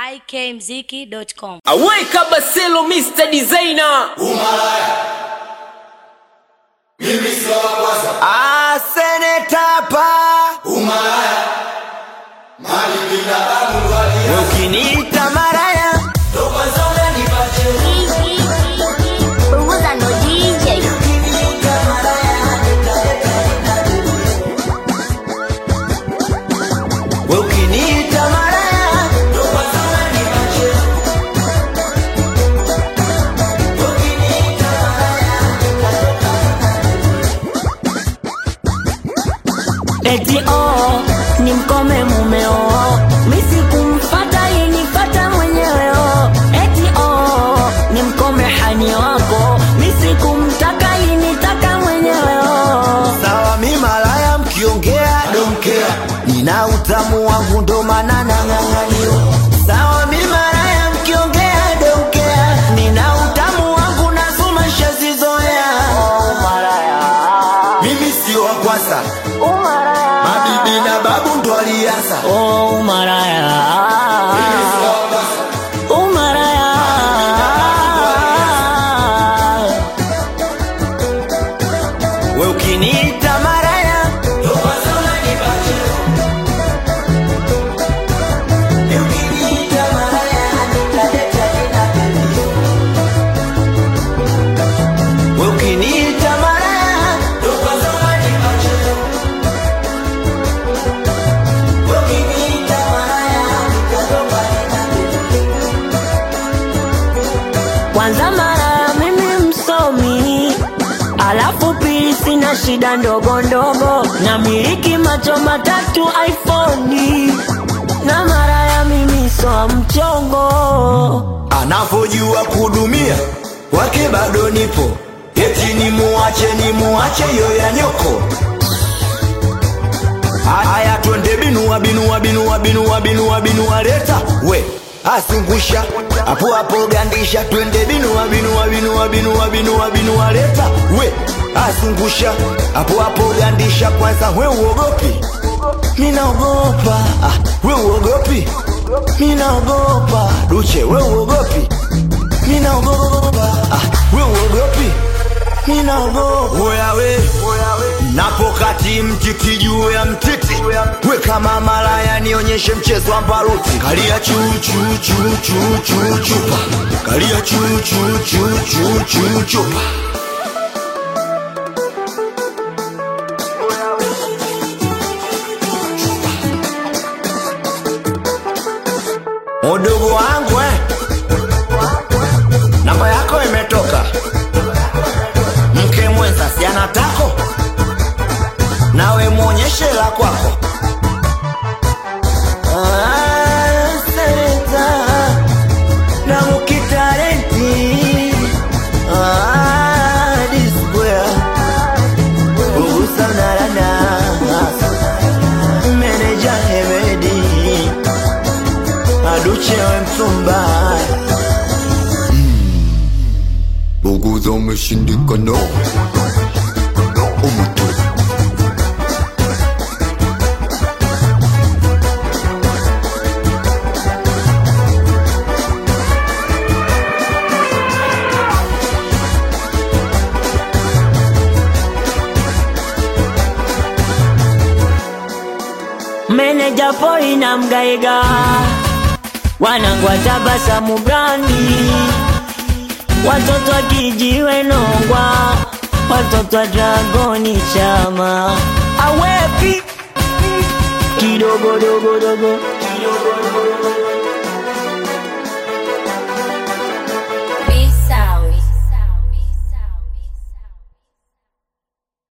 ikmziki.com. Aweka Baselo Mr. Designer. Mimi sio wa kwanza. Ah, seneta pa Umalaya. Mali binadamu walia. ukiniita maraya Ndo kwanza unanipatia. Punguza ndo DJ. we ukiniita maraya Ndo kwanza unanipatia. Ukiniita eti oh, ni mkome mumeo misi kumfata inifata mwenyewe oh. eti oh, ni mkome hani wako misi kumtaka initaka mwenyewe oh. sawa mi malaya mkiongea donkea nina utamu wangu ndo maana nang'ang'aniwa sawa mi malaya mkiongea donkea nina utamu wangu nasoma shazizoea oh, malaya Mimi sio wa kwanza. umaraya Mabibi na babu ndo alianza. oh, umaraya Mimi sio wa kwanza. umaraya we ukiniita maraya Ndo kwanza unanipatia. ukiniita maraya nitaleta jina pembeni. we ukiniita maraya Ndo kwanza unanipatia. ukiniita maraya nitatoka jina pembeni. kwanza mara mimi msomi alafu pili sina shida ndogo ndogo na miliki macho matatu iphone na mara ya mimi soa mchongo anavyojua kuhudumia wake bado nipo eti ni muache ni muache yo ya nyoko haya twende binua binua binua binua binua binua leta we asungusha hapo hapo gandisha twende binua binua binua binua binua binua leta we asungusha hapo hapo gandisha kwanza we uogopi minaogopa ah, we uogopi minaogopa duche we uogopi minaogopa ah, we uogopi minaogopa oya we napokati mtiti juu ya mtiti we kama malaya nionyeshe mchezo wa mbaruti kalia chuchuchuchuchuchupa kalia chuchuchuchuchuchupa udugu wangu eh. namba yako imetoka mke mwenza si anatako nawe mwonyeshe la kwako Ah, seneta, na mukitalenti Ah, disbwea Bugusa unalana meneja hemedi aduchewe mtumba Buguza umeshindikana. Umutu. meneja poi na mgaiga wanangwa tabasamu brandi watoto wa kijiwe nongwa watoto wa dragoni chama awepi kidogodogodogo